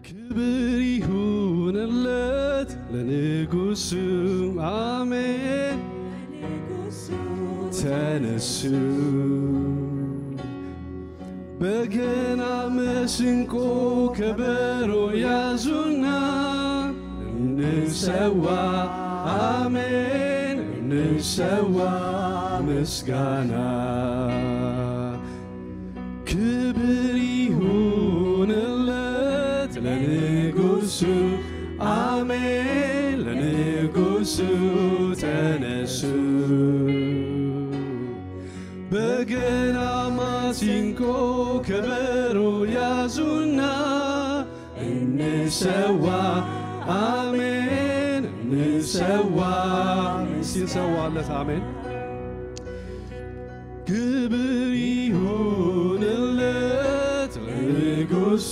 ክብር ይሁንለት ለንጉሱ አሜን። ተነሱ በገና መስንቆ ከበሮ ያዙና እንሰዋ አሜን እንሰዋ ምስጋና ክብር ይሁንለት ለንጉሱ አሜን ለንጉሱ ተነሱ በገና ማሲንቆ ከበሮ ያዙና እንሰዋ አሜን እንሰዋ ሲንሰዋለት አሜን ክብር ይሁንለት ለንጉሱ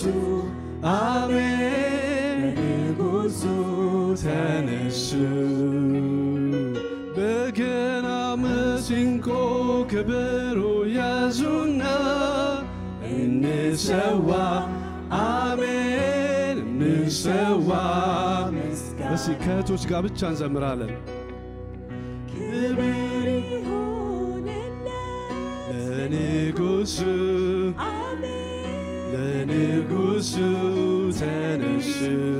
አሜን ለንጉሱ ተነሱ በገና መስንቆ ከበሮ ያዙና እንሰዋ አሜን እንሰዋ እስኪ ከእህቶች ጋር ብቻ እንዘምራለን ክብር ለንጉሱ ለንጉሱ ተነሱ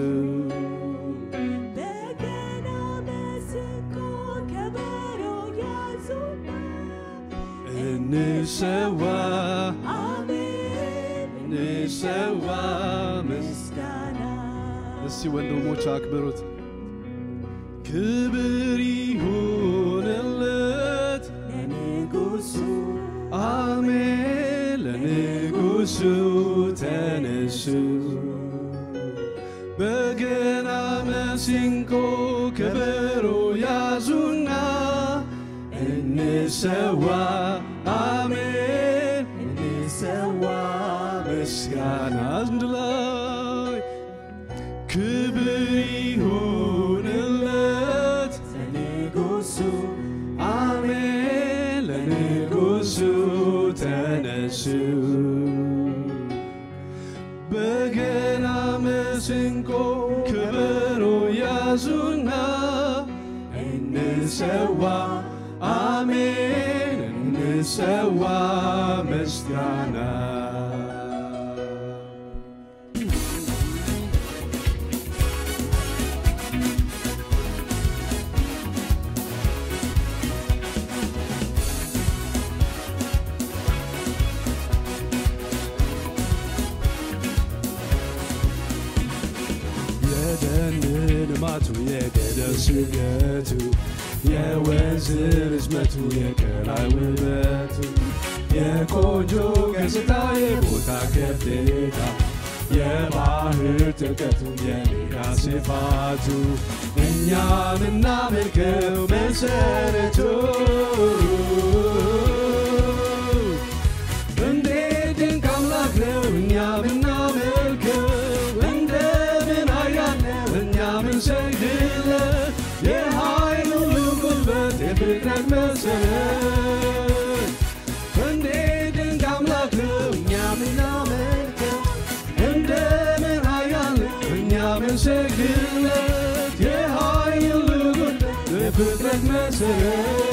እንሰዋ እንሰዋ እስቲ ወንድሞች አክብሩት ክብር ይሁንለት ለንጉሱ አሜን ለንጉሱ ተነሱ በገና መሲንቆ ከበሮ ያዙና እንሰዋ አሜን እንሰዋ ምስጋና አንድ ላይ ክብር ይሁንለት ለንጉሱ አሜን ለንጉሱ ተነሱ በገና መስንቆ ከበሮ ያዙና እንሰዋ አሜን እንሰዋ ምስጋና የደን ልማቱ የገደል ስገቱ የወንዝ ርዝመቱ የቀላይ ውበቱ የቆንጆ ገጽታ የቦታ ከፍታ የባህር ጥልቀቱ የሜዳ ስፋቱ እኛ ምናመልከው መሰረቱ እንዴት ድንቅ አምላክ ነው እኛ ምናመልከው እንደምን ኃያል ነው እኛ ምንሰግድለት የኃይል ሁሉ ጉልበት የፍጥረት መሰረት እንዴት ድንቅ አምላክ ነው እኛ ምናመልከው እንደምን ኃያል ነው እኛ ምንሰግድለት የኃይል ሁሉ ጉልበት የፍጥረት መሰረት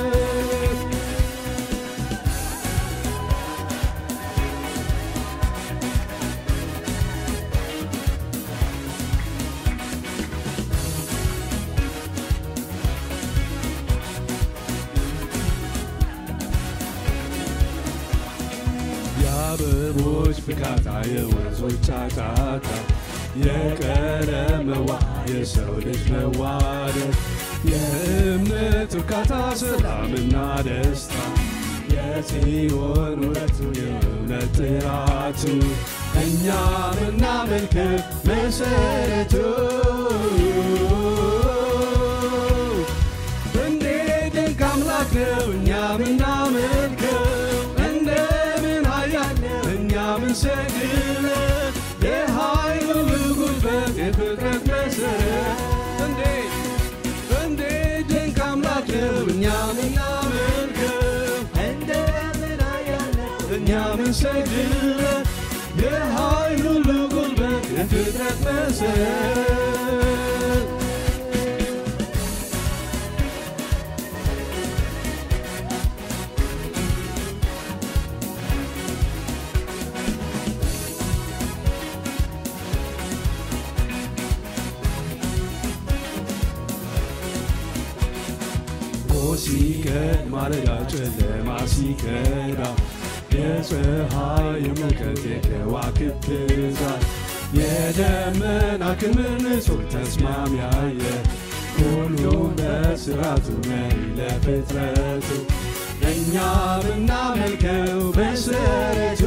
የአበቦች ፍካታ የወንዞች ጫጫታ የቀለም መዋ የሰው ልጅ መዋደድ የእምነት እርካታ ሰላምና ደስታ የጽዮን ውበቱ የእውነት ጥራቱ እኛ ምናመልከው መሰረቱ እንዴት ድንቅ አምላክ ነው እኛ ምናመልከው እንደምን ኃያል ነው እኛ ምንሰግድለት የኃይል ሁሉ ጉልበት የፍጥረት መሰረት እንዴት እንዴት ድንቅ አምላክ ነው እኛ ምናመልከው እንደምን ኃያል ነው እኛ ምንሰግድለት የኃይል ሁሉ ጉልበት የፍጥረት መሰረት ሲቀድ ማለዳ ጨለማ ሲከዳ የፀሐይ የሙቀት የከዋክብት ብዛት የደመና ክምር ንጹሕ ተስማሚ አየር ሁሉ በስራቱ መሪ ለፍጥረቱ እኛ ብናመልከው በመሰረቱ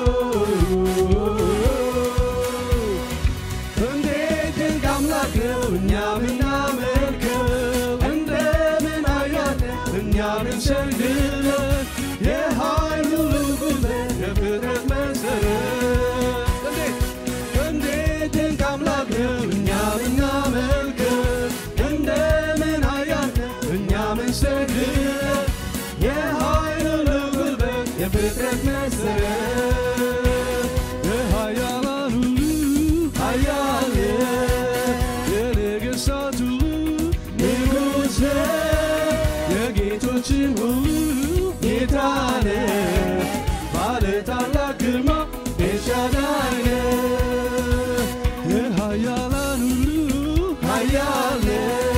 እንዴት ድንቅ አምላክ ነው እኛ ብናመልከው እንደምን አያለ እኛ ብንሰግድለት የኃይሉ ጉልበት የፍጥረት መሰረት እንዴት እንዴት ድንቅ አምላክ ነው እኛ ብናመልከው እንደምን አያለ እኛ ብንሰግድለት የኃይሉ ጉልበት የፍጥረት መሰረት የኃያላን ሁሉ ኃያል የነገሥታት ሁሉ ንጉሥ የጌቶችም ሁሉ ጌታ ነህ ባለ ታላቅ ግርማ ኤልሻዳይ ነህ የኃያላን ሁሉ ኃያል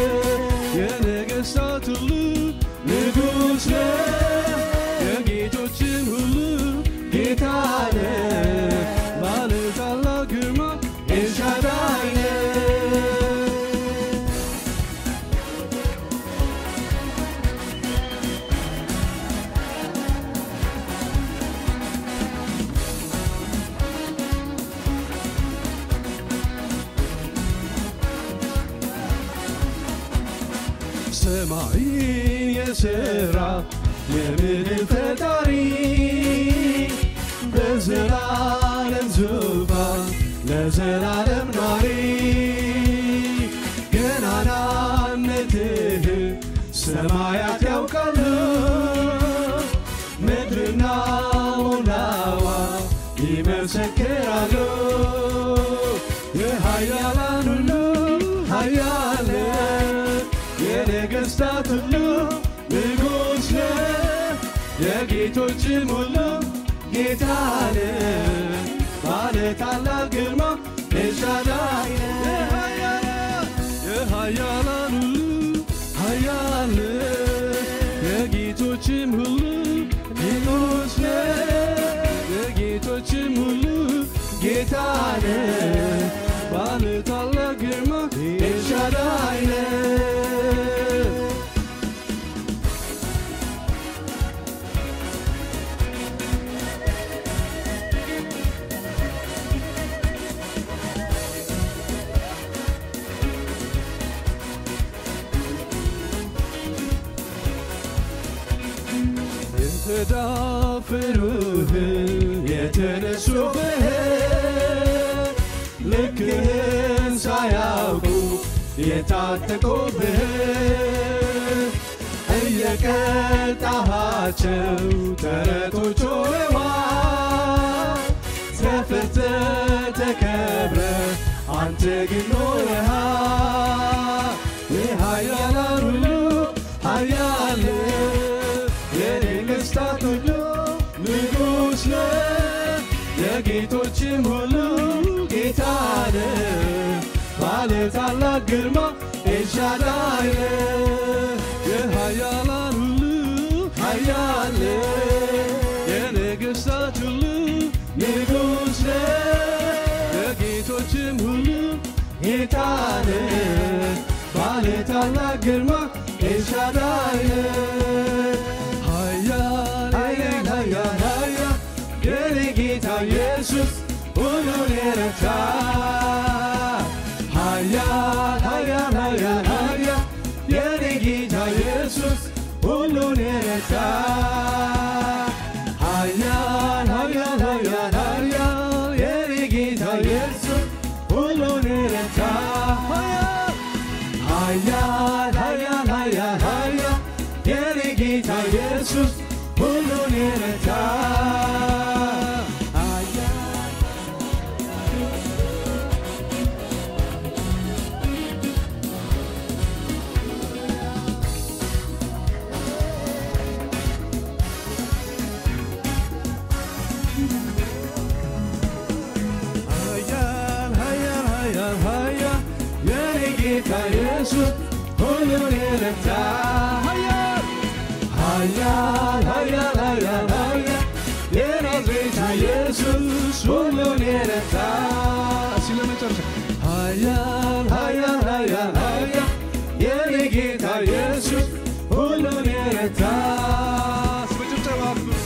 የነገሥታት ሁሉ ንጉሥ ነህ የጌቶችም ሁሉ ጌታ ነህ ባለ ታላቅ ግርማ ኤልሻዳይ ነህ ሰማይን የሠራ የምድር ፈጣሪ በዘላለም ዙፋን ለዘላለም ኗሪ ገናናነትህ ሰማያት ያውቃሉ ምድርና ሞላዋ ይመሰክራሉ የኃያላን ሁሉ ኃያል የነገሥታት ሁሉ ንጉሥ ነህ የጌቶችም ሁሉ ጌታ ነህ ባለ ታላቅ ግርማ ኤልሻዳይ ነህ የኃያላን ሁሉ ኃያል የጌቶችም ሁሉ ንጉሥ ነህ የጌቶችም ሁሉ ጌታ ነህ ባለ ታላቅ ግርማ ኤልሻዳይ ነህ የተዳፈሩህ የተነሱብህ ልክህን ሳያውቁ የታጠቁብህ እየቀጣሃቸው ተረቶች ሆነዋል ተፈተህ ተከብረህ አንተ ግን ኖረሃል የኃያላን ሁሉ ኃያል የነገሥታት ሁሉ ንጉሥ ነህ የጌቶችም ሁሉ ጌታ ነህ ባለ ታላቅ ግርማ ኤልሻዳይ ነህ የኃያላን ሁሉ ኃያል የነገሥታት ሁሉ ንጉሥ ነህ የጌቶችም ሁሉ ጌታ ነህ ባለ ታላቅ ግርማ ኤልሻዳይ ነህ ኃያል ኃያል ኃያል ኃያል የኔ ጌታ ኢየሱስ ሁሉን የረታ ኃያል ኃያል ኃያል ኃያል የኔ ጌታ ኢየሱስ ሁሉን የረታ ኃያል ኃያል ኃያል ኃያል የኔ ጌታ ኢየሱስ ሁሉን የረታ ኃያል ኃያል ኃያል ኃያል የኔ ጌታ ኢየሱስ ሁሉን የረታ ኢየሱስ ሁሉን የረታ ኃያል ኃያል ኃያል ኃያል ኃያል የናዝሬቱ ኢየሱስ ሁሉን የረታ እስኪ ለመጨረሻ ኃያል ኃያል ኃያል ኃያል የኔ ጌታ ኢየሱስ ሁሉን የረታ በጭብጨባ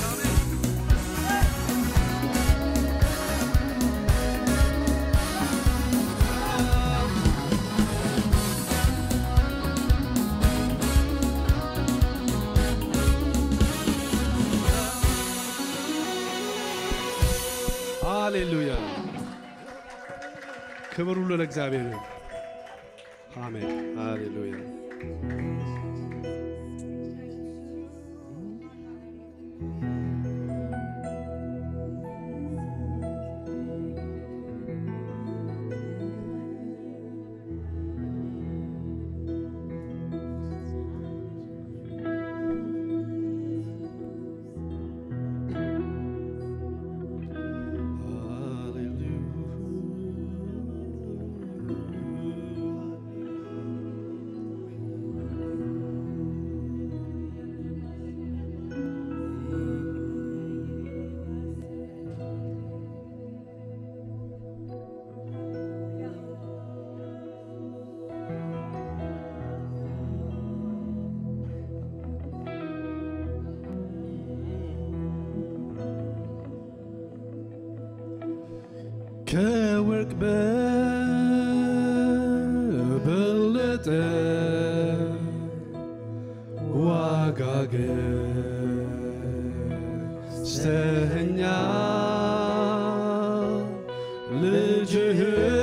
ሃሌሉያ ክብር ሁሉ ለእግዚአብሔር ይሁን። አሜን ሃሌሉያ ከወርቅ በበለጠ ዋጋ ገዝተኸኛል ልጅህ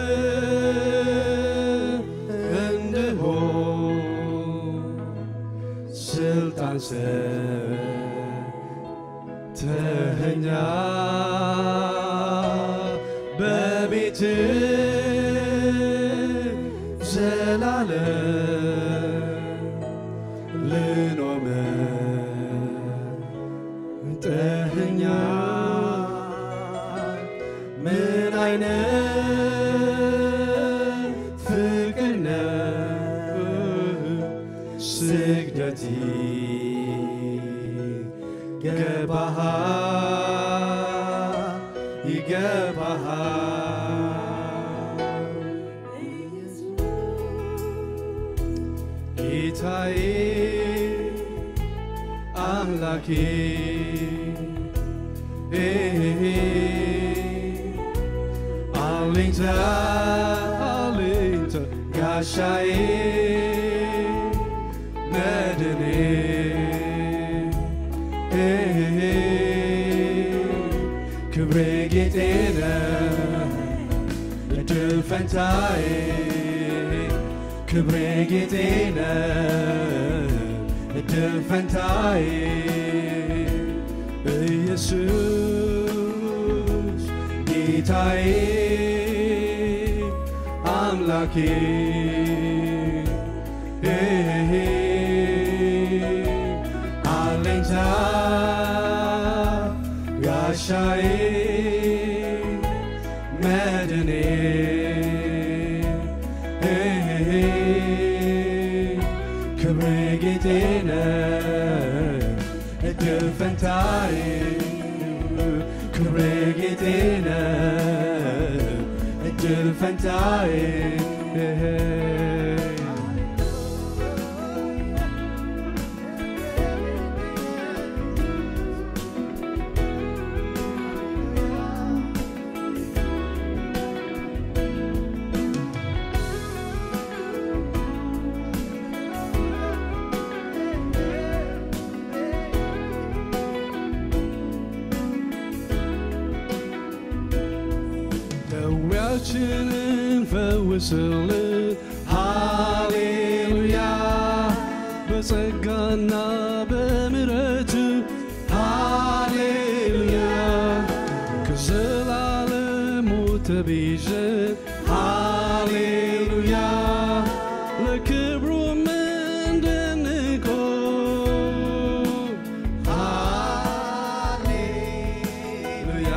እንድሆን ስልጣን ሰጥተኸኛል በቤት ዘላለም ልኖር መርጠኸኛል። ምን አይነት ፍቅር ነው ስግደት ይገባሃል ይገባሃል ጌታዬ አምላኬ አለኝታ አለኝታ ጋሻዬ መድኔ ክብሬ ጌጤ ነህ እድል ፈንታዬ ክብሬ ጌጤ ነህ እድል ፈንታዬ ኢየሱስ ጌታዬ አምላኬ አለኝታ ጋሻዬ መድኔ ክብሬ ጌጤ ነህ እድል ፈንታዬ ክብሬ ጌጤ ነህ እድል ፈንታዬ ደዌያችንን ፈውስልን ሃሌሉያ በጸጋና በምሕረት ሃሌሉያ ከዘላለሙ ተቤዠን ሃሌሉያ ለክብሩም እንድንቆም ሃሌሉያ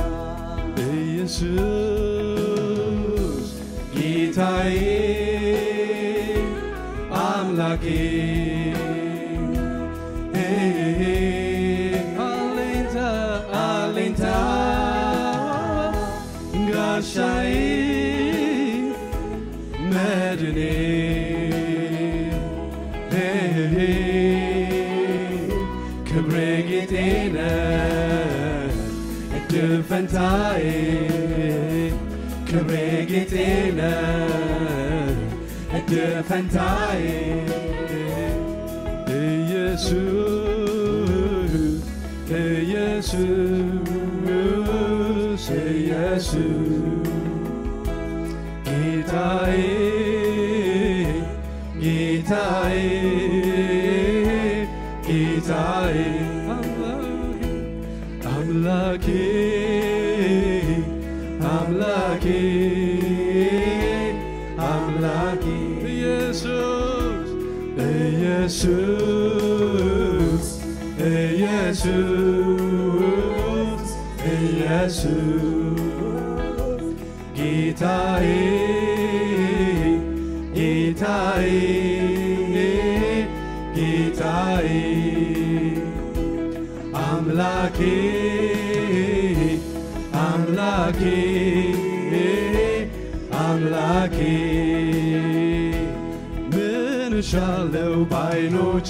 ኢየሱስ ጌታዬ አምላኬ አለኝታ አለኝታ ጋሻዬ መድኔ ክብሬ ጌጤ ነህ እድል ፈንታዬ ክብሬ ጌጤ ነህ እድል ፈንታዬ ኢየሱስ ኢየሱስ ኢየሱስ ጌታዬ ጌታዬ ጌታዬ አምላኬ አምላኬ አምላኬ ኢየሱስ ኢየሱስ ኢየሱስ ኢየሱስ ጌታዬ ጌታዬ ጌታዬ አምላኬ አምላኬ አምላኬ ምን እሻለው ባይኖች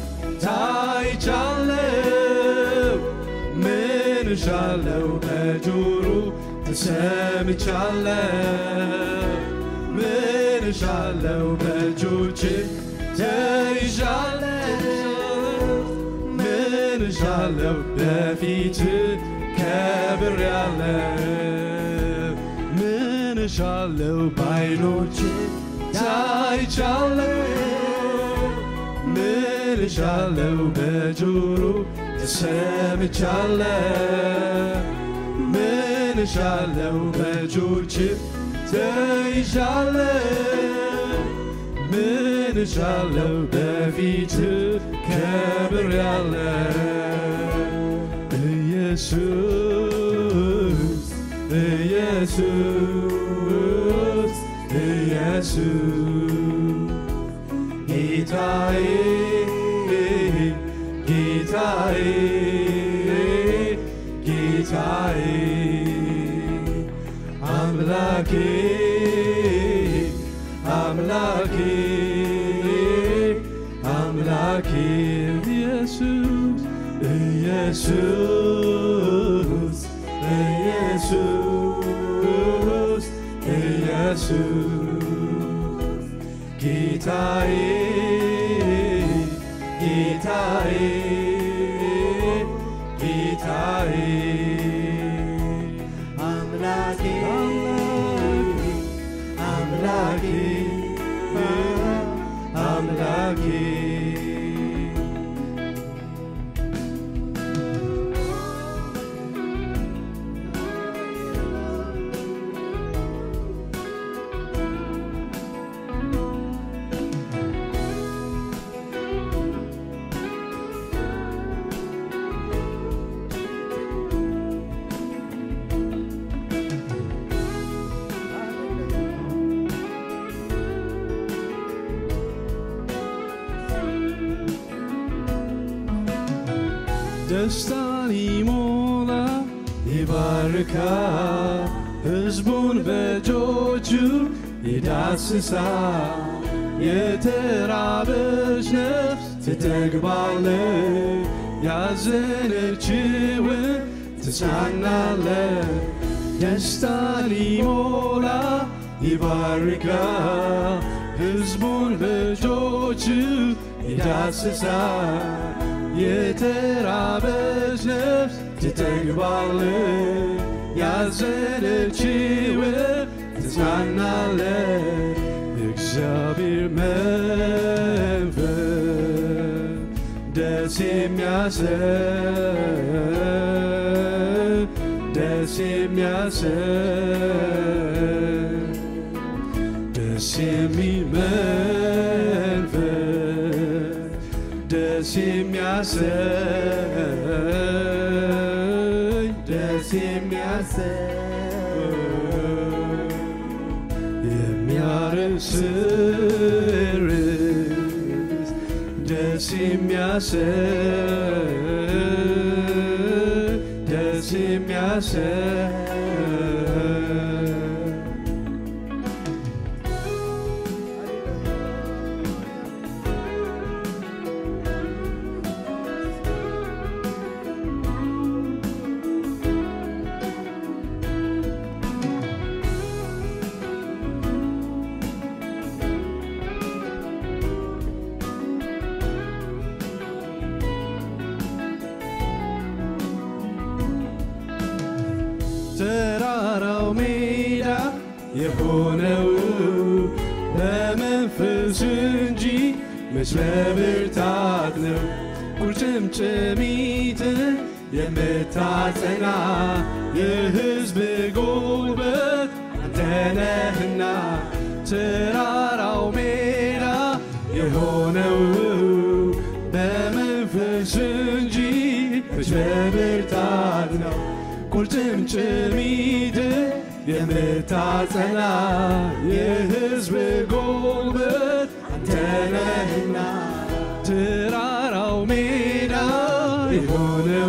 ታይቻለው ምን እሻለው በጆሮ ተሰምቻለው ምን እሻለው በእጆች ተይዣለው ምን እሻለው በፊት ከብር ያለ ምን እሻለው ባይኖች ታይቻለው ምን እሻለው በጆሮ ተሰምቻለው ምን እሻለው በእጆች ተይዣለው ምን እሻለው በፊት ከብር ያለ ኢየሱስ ኢየሱስ ኢየሱስ ጌታዬ ጌታዬ ጌታዬ አምላኬ አምላኬ አምላኬ ኢየሱስ ኢየሱስ ኢየሱስ ኢየሱስ ጌታዬ ጌታዬ ጌታዬ አምላኬ አምላኬ አምላኬ ደስታን ይሞላ ይባርካ ሕዝቡን በእጆቹ ይዳስሳ የተራበች ነፍስ ትጠግባለ ያዘነችውን ትጽናናለ ደስታን ይሞላ ይባርካ ሕዝቡን በእጆቹ ይዳስሳ የተራበች ነፍስ ትጠግባለ ያዘነችው ትጽናናለ እግዚአብሔር መንፈስ ደስ የሚያሰኝ ደስ የሚያሰኝ ደስ የሚል መንፈስ ደስ የሚያሰኝ ደስ የሚያሰኝ የሚያርስርስ ደስ የሚያሰኝ ደስ የሚያሰኝ ተራራው ሜዳ የሆነው በመንፈስ እንጂ መች በብርታት ነው። ቁርጭምጭሚትን የምታጸና የሕዝብ ጉልበት አንተ ነህና ተራራው ሜዳ የሆነው በመንፈስ እንጂ መች በብርታት ነው። ቁርጭምጭሚት የምታጸና የሕዝብ ጉልበት አንተ ነህና ተራራው ሜዳ የሆነው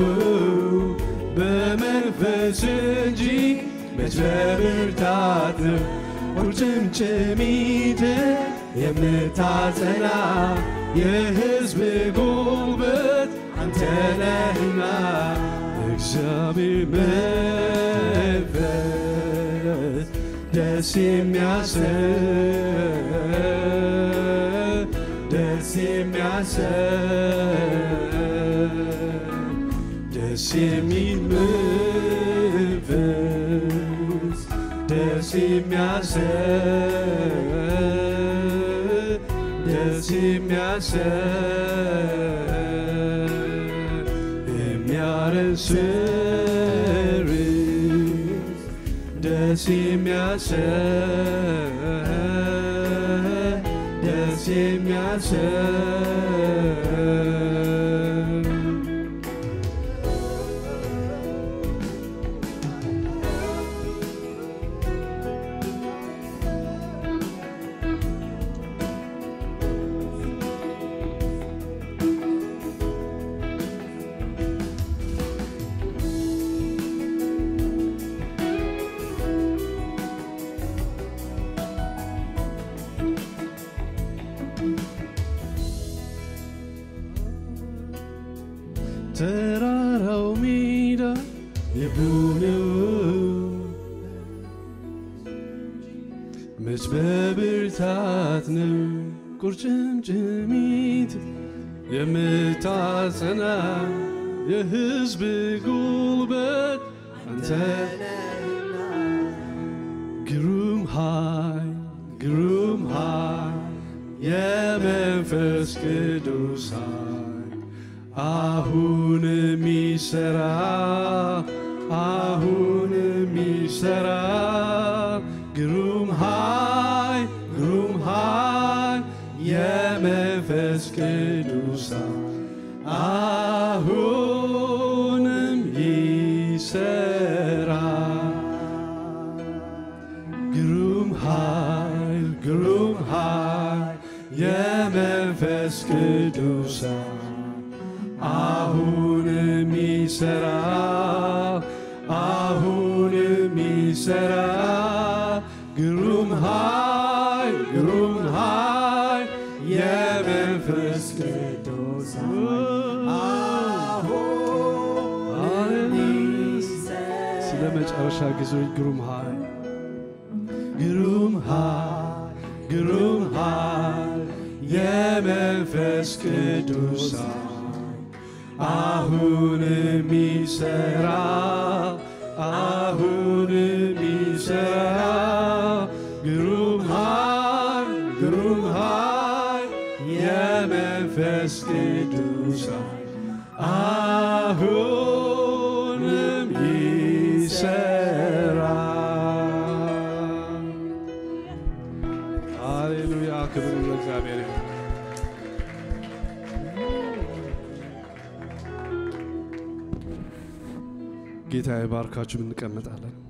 በመንፈስ እንጂ መች በብርታት ነው። ቁርጭምጭሚት የምታጸና የሕዝብ ጉልበት አንተ ነህና እግዚአብሔር መንፈስ ደስ የሚያሰኝ ደስ የሚያሰኝ ደስ የሚል መንፈስ ደስ የሚያሰኝ ደስ የሚያሰኝ የሚያረስር ደስ የሚያሰኝ ደስ የሚያሰኝ ተራራው ሜዳ የሆነው መች በብርታት ነው። ቁርጭምጭሚት የምታጸና የሕዝብ ጉልበት አንተ ግሩም ኃይል ግሩም ኃይል የመንፈስ ቅዱስ ኃይል አሁን የሚሰራ አሁን የሚሰራ ግሩም ኃይል ግሩም ኃይል የመንፈስ ቅዱስ ኃይል አሁንም ይሰራ ግሩም ኃይል ግሩም ኃይል የመንፈስ ቅዱስ ኃይል አሁንም ይሰራ አሁንም ይሰራ ግሩም ኃይል ግሩም ኃይል የመንፈስ ቅዱስ ስለ መጨረሻ ጊዜዎች ግሩም ኃይል ግሩም ኃይል ግሩም ኃይል የመንፈስ ቅዱስ ኃይል አሁንም ይሰራ አሁንም ይሰራ ግሩም ኃይል ግሩም ኃይል የመንፈስ ቅዱስ ኃይል አሁንም ይሰራ ሃሌሉያ ክብር ለእግዚአብሔር ይሁን። ጌታ ይባርካችሁ። እንቀመጣለን።